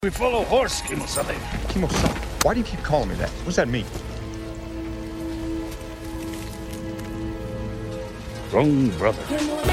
We follow horse, Kimo-sama. Kimo-san, why do you keep calling me that? What does that mean? Wrong brother.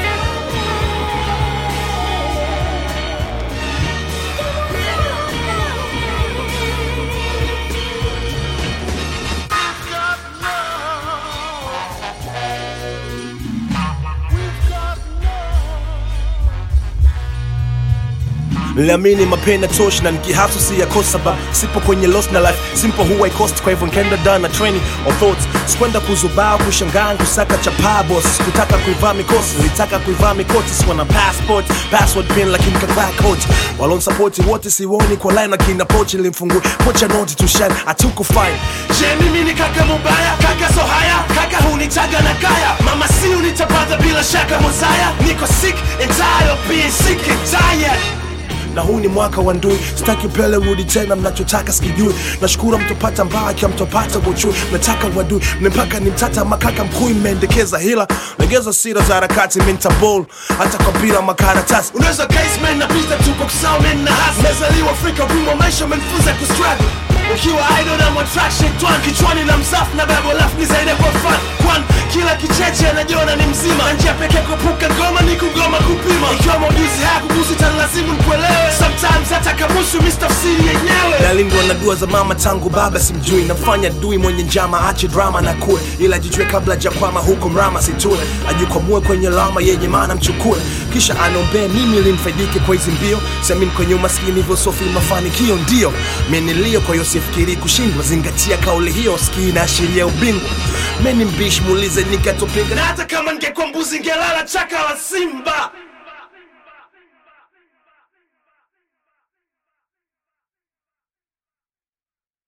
Niliamini mapenda tosh na nikihasu si yakosa ba sipo kwenye lost na life simple huwa ikost kwa hivyo nkaenda down na training of thoughts sikwenda kuzubaa kushangaa kusaka chapaa boss kutaka kuivaa mikosi nilitaka kuivaa mikoti sikuwa na passport password pin lakini kavaa coach walon support wote siwoni kwa line lakini pochi nilimfungua pocha noti to shine atukufine je mimi ni kaka mubaya kaka so haya kaka hunitaga na kaya mama si unitapata bila shaka mozaya niko sick and tired of being sick and tired na huu ni mwaka wa ndui sitaki upele rudi tena mnachotaka sikijui nashukuru mtopata mbaki mtopata uchui nataka wadui mpaka ni mtata makaka mkuu imeendekeza hila legeza sira za harakati mintabol hata kwa bila makaratasi unaweza caseman na pista tuko kusaumen na hasi mezaliwa afrika wimo maisha menfunza kustruggle ukiwa idol na mwatraction twan kichwani na msafu na babo lafu ni zaidi ya kwa fun kwan kila kicheche anajiona ni mzima na njia pekee kuepuka ngoma ni kugoma kupima ikiwa maujuzi haya kugusi tanlazimu nikuelewe sometimes hata kamusu mistafsiri yenyewe nalindwa na dua za mama tangu baba simjui namfanya dui mwenye njama ache drama na kue ila jijue kabla jakwama huko mrama situe ajikwamue kwenye lama yenye maana mchukue kisha anombee mimi limfaidike kwa hizi mbio siamini kwenye umaskini hivyo sofi mafanikio ndio menilio kwa hiyo sifikiri kushindwa zingatia kauli hiyo ski inaashiria ubingwa meni mbishi muulize nikatopinga na hata kama ningekuwa mbuzi ngelala chaka la simba